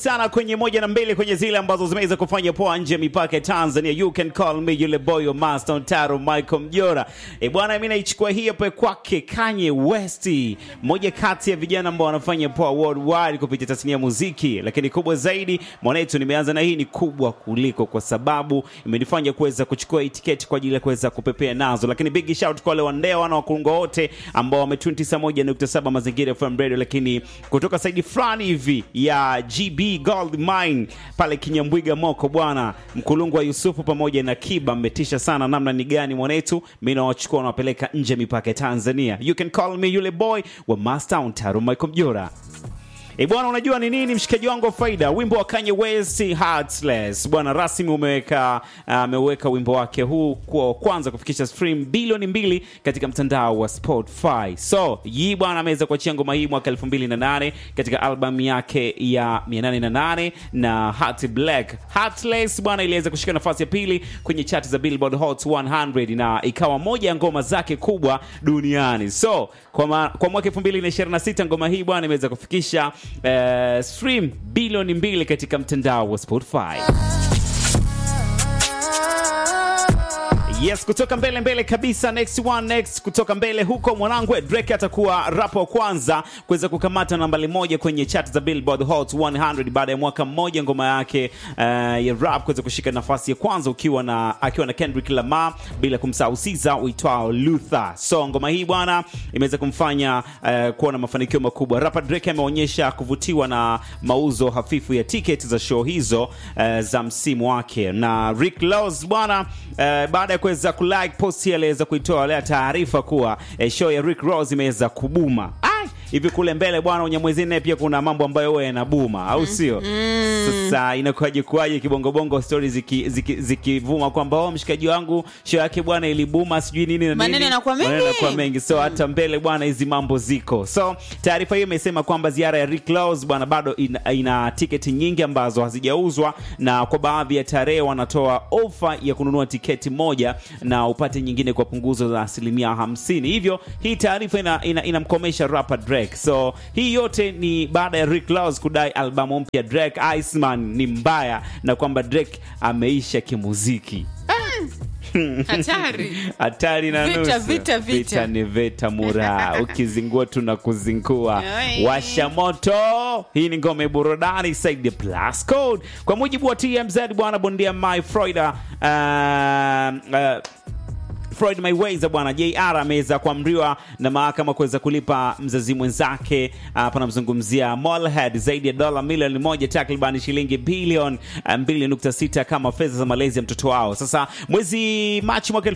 sana kwenye moja na mbili kwenye zile ambazo zimeweza kufanya poa nje ya mipaka ya Tanzania. You can call me yule boy wa Master Taro Michael Mjora. E bwana, mimi naichukua hii hapa kwake Kanye West, moja kati ya vijana ambao wanafanya poa worldwide kupitia tasnia ya muziki, lakini kubwa zaidi mwanetu, nimeanza na hii ni kubwa kuliko, kwa sababu imenifanya kuweza kuchukua tiketi kwa ajili ya kuweza kupepea nazo, lakini big shout kwa wale wandea wana wakulungo wote ambao wame 91.7 mazingira FM radio, lakini kutoka saidi fulani hivi ya GB Gold Mine pale Kinyambwiga Moko bwana, mkulungu wa Yusufu pamoja na Kiba mmetisha sana. Namna ni gani mwanetu, mimi nawachukua nawapeleka nje mipaka ya Tanzania. You can call me yule boy wa Mastown Taro Michael Mjora. E bwana, unajua ni nini mshikaji wangu wa faida? Wimbo wa Kanye West Heartless bwana, rasmi umeweka ameweka wimbo wake huu kuwa wa kwanza kufikisha stream bilioni mbili katika mtandao wa Spotify. So hii bwana ameweza kuachia ngoma hii mwaka 2008 katika albamu yake ya 808 na Heart Black. Heartless bwana iliweza kushika nafasi ya pili kwenye chati za Billboard Hot 100 na ikawa moja ya ngoma zake kubwa duniani. So kwa, ma, kwa mwaka 2026 ngoma hii bwana imeweza kufikisha uh, stream bilioni mbili katika mtandao wa Spotify. Yes, kutoka mbele mbele kabisa, next one next, kutoka mbele huko mwanangu, Drake atakuwa rapa wa kwanza kuweza kukamata nambari moja kwenye chat za Billboard Hot 100 baada ya mwaka mmoja ngoma yake uh, ya rap kuweza kushika nafasi ya kwanza ukiwa na akiwa na Kendrick Lamar, bila kumsahau Siza uitwao Luther. So ngoma hii bwana imeweza kumfanya uh, kuwa na mafanikio makubwa. Rapper Drake ameonyesha kuvutiwa na mauzo hafifu ya tiketi za show hizo uh, za msimu wake, na Rick Ross bwana uh, baada ya kuweza kulike posti aliweza kuitoa leo taarifa kuwa eh, show ya Rick Ross imeweza kubuma. Ai, hivi kule mbele bwana Unyamwezi naye pia kuna mambo ambayo huwa yanabuma au sio? Sasa inakuwaje kuwaje kibongobongo story zikivuma ziki, ziki kwamba oh, mshikaji wangu show yake bwana ilibuma sijui nini na Maneno nini. yanakuwa mengi. Maneno yanakuwa mengi. So hata mbele bwana hizi mambo ziko. So taarifa hiyo imesema kwamba ziara ya Rick Ross bwana bado ina, ina tiketi nyingi ambazo hazijauzwa na kwa baadhi ya tarehe wanatoa ofa ya kununua tiketi moja na upate nyingine kwa punguzo la asilimia hamsini. Hivyo hii taarifa inamkomesha ina, inamkomesha rapper Drake. So hii yote ni baada ya Rick Ross kudai albamu mpya Drake Iceman ni mbaya na kwamba Drake ameisha kimuziki. Hatari. hatari na Vita, nusu. vita, vita. vita ni vita mura ukizingua tuna kuzingua Oi. washa moto hii ni ngome burudani saidi ya plus code kwa mujibu wa tmz bwana bondia my Freuda uh, uh, Floyd Mayweather bwana JR ameweza kuamriwa na mahakama kuweza kulipa mzazi mwenzake hapa namzungumzia Mollhead zaidi ya dola milioni moja takriban shilingi bilioni uh, 2.6 kama fedha za malezi ya mtoto wao. Sasa mwezi Machi mwaka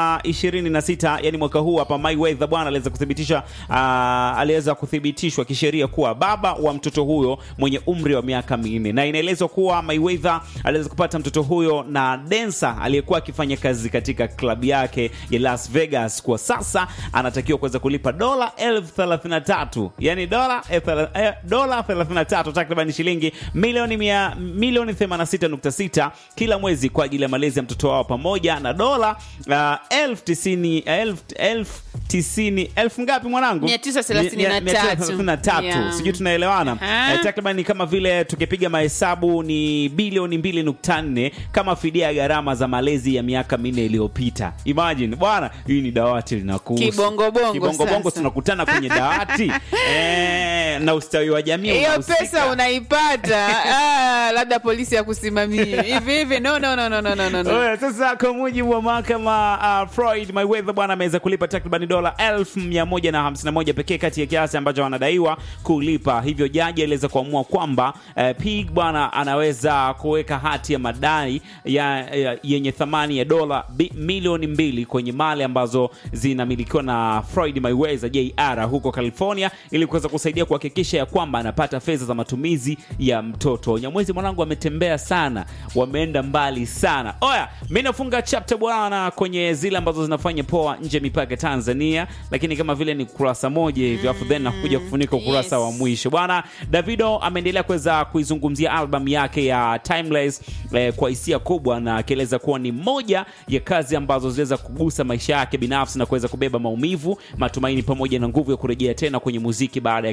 2026 yani mwaka huu hapa Mayweather bwana aliweza kuthibitisha uh, aliweza kuthibitishwa kisheria kuwa baba wa mtoto huyo mwenye umri wa miaka minne, na inaelezwa kuwa Mayweather aliweza kupata mtoto huyo na densa aliyekuwa akifanya kazi katika klabu yake ya Las Vegas. Kwa sasa anatakiwa kuweza kulipa dola elfu thelathini na tatu yani dola elfu thela- eh, dola 33 takriban shilingi milioni mia milioni 86.6 kila mwezi kwa ajili ya malezi ya mtoto wao pamoja na dola uh, elfu tisini elfu elfu tisini elfu ngapi mwanangu? 933. Mia- mia- 933. Yeah. Sijui tunaelewana Aha. eh, takriban ni kama vile tukipiga mahesabu ni bilioni 2.4 kama fidia ya gharama za malezi ya miaka minne iliyopita. Imagine bwana, hii ni dawati linakuhusu. Kibongobongo Kibongobongo sasa. tunakutana kwenye dawati eh, na ustawi wa jamii hiyo unahusika. pesa unaipata ah, labda polisi ya kusimamia hivi hivi no, no, no, no, no, no, no. Oya, sasa kwa mujibu wa mahakama uh, Floyd Mayweather bwana ameweza kulipa takriban dola 1151 pekee kati ya kiasi ambacho wanadaiwa kulipa. Hivyo jaji aliweza kuamua kwamba uh, Pig bwana anaweza kuweka hati ya madai ya, ya, yenye thamani ya dola bi- milioni mbili kwenye mali ambazo zinamilikiwa na Floyd Mayweather JR huko California ili kuweza kusaidia kuhakikisha ya kwamba anapata fedha za matumizi ya mtoto. Nyamwezi mwanangu ametembea sana, wameenda mbali sana. Oya, mi nafunga chapter bwana kwenye zile ambazo zinafanya poa nje ya mipaka ya Tanzania, lakini kama vile ni kurasa moja hivyo, afu then nakuja kufunika ukurasa yes. wa mwisho bwana. Davido ameendelea kuweza kuizungumzia album yake ya Timeless eh, kwa hisia kubwa na akieleza kuwa ni moja ya kazi ambazo ziliweza kugusa maisha yake binafsi na kuweza kubeba maumivu, matumaini pamoja na nguvu ya kurejea tena kwenye muziki baada ya kipindi kigumu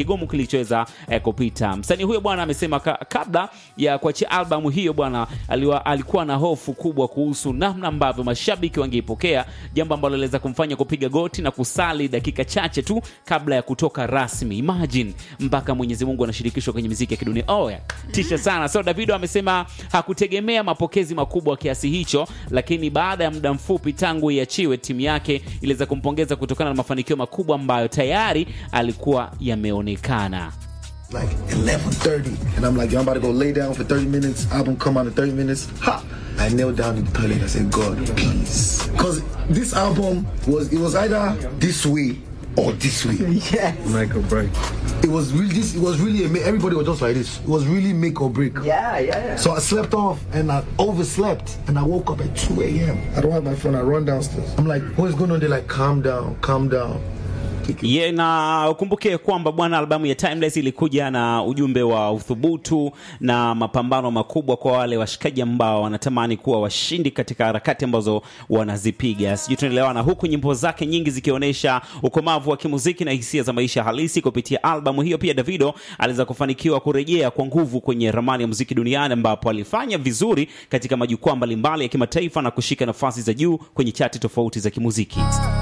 kigumu kilichoweza eh, kupita. Msanii huyo bwana amesema ka, kabla ya kuachia albamu hiyo bwana aliwa, alikuwa na hofu kubwa kuhusu namna ambavyo mashabiki wangeipokea, jambo ambalo liweza kumfanya kupiga goti na kusali dakika chache tu kabla ya kutoka rasmi. Imagine mpaka Mwenyezi Mungu anashirikishwa kwenye muziki ya kidunia. Oh, yeah. Tisha sana. So Davido amesema hakutegemea mapokezi makubwa kiasi hicho, lakini baada ya muda mfupi tangu iachiwe, timu yake iliweza kumpongeza kutokana na mafanikio makubwa ambayo tayari alikuwa yameonekana. like 11.30 and I'm like, yo, I'm about to go lay down for 30 minutes. Album come out in 30 minutes. Ha! I knelt down in the toilet. I said, God, please. Because this album was, it was either this way or this way. Yeah. Make or break. It was really, this, it was really, ama- everybody was just like this. It was really make or break. Yeah, yeah, yeah. So I slept off and I overslept and I woke up at 2 a.m. I don't have my phone. I run downstairs. I'm like, what's going on? They're like, calm down, calm down. Ye, na ukumbuke kwamba bwana, albamu ya Timeless ilikuja na ujumbe wa uthubutu na mapambano makubwa kwa wale washikaji ambao wanatamani kuwa washindi katika harakati ambazo wanazipiga. Sijui tunaelewana, huku nyimbo zake nyingi zikionyesha ukomavu wa kimuziki na hisia za maisha halisi. Kupitia albamu hiyo, pia Davido aliweza kufanikiwa kurejea kwa nguvu kwenye ramani ya muziki duniani, ambapo alifanya vizuri katika majukwaa mbalimbali ya kimataifa na kushika nafasi za juu kwenye chati tofauti za kimuziki.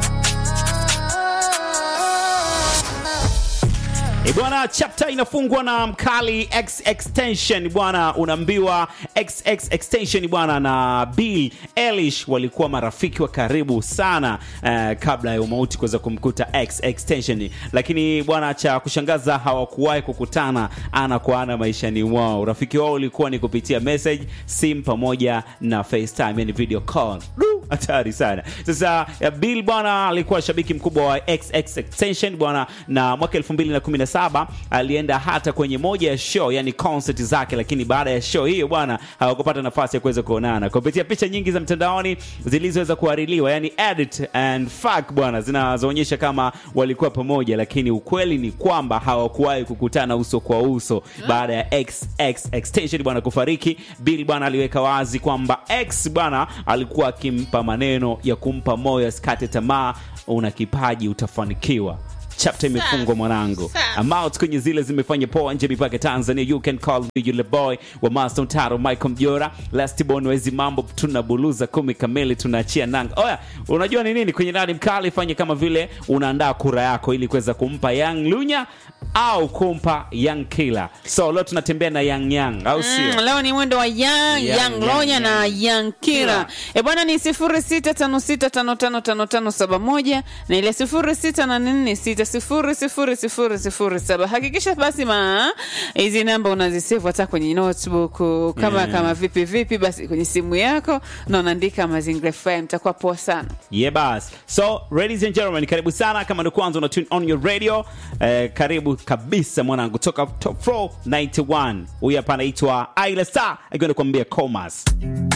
E bwana, chapter inafungwa na mkali X Extension bwana, unaambiwa XX Extension bwana na Bill Eilish walikuwa marafiki wa karibu sana eh, kabla ya umauti kuweza kumkuta X Extension, lakini bwana, cha kushangaza hawakuwahi kukutana ana kwa ana maishani mwao. Urafiki wao ulikuwa ni kupitia message, simu pamoja na FaceTime, yani video call. Du, Hatari sana. Sasa ya Bill bwana alikuwa shabiki mkubwa wa XX Extension bwana, na mwaka 2017 alienda hata kwenye moja ya show, yani concert zake, lakini baada ya show hiyo bwana hawakupata nafasi ya kuweza kuonana. Kupitia picha nyingi za mtandaoni zilizoweza kuhaririwa, yani edit and fuck bwana, zinazoonyesha kama walikuwa pamoja, lakini ukweli ni kwamba hawakuwahi kukutana uso kwa uso baada ya XX Extension bwana kufariki. Bill bwana aliweka wazi kwamba X bwana alikuwa akimpa maneno ya kumpa moyo asikate tamaa, una kipaji, utafanikiwa. Chapter imefungwa mwanangu. Amount kwenye zile zimefanya poa nje mipaka Tanzania. You can call me yule boy wa Master Taro Michael Mjora. Last born wezi mambo tunabuluza kumi kamili tunaachia nanga. Oya, unajua ni nini kwenye nani mkali fanye kama vile unaandaa kura yako ili kuweza kumpa Young Lunya au kumpa Young Killer. So leo tunatembea na Young Young au sio? Mm, leo ni mwendo wa Young, Young, Young Young, Lonya na Young. Young Kira. Kira. E bwana ni 0656555571 na ile 0684600007. Hakikisha basi ma hizi namba unazisave hata kwenye notebook kama Yeah. kama vipi vipi basi kwenye simu yako na unaandika Mazingira FM itakuwa poa sana. Yeah, bas. So, ladies and gentlemen, karibu sana kama ndio kwanza una tune on your radio. Eh, karibu kabisa mwanangu toka Top Floor 91. Huyu hapa anaitwa Ayla Star akienda kuambia Comas.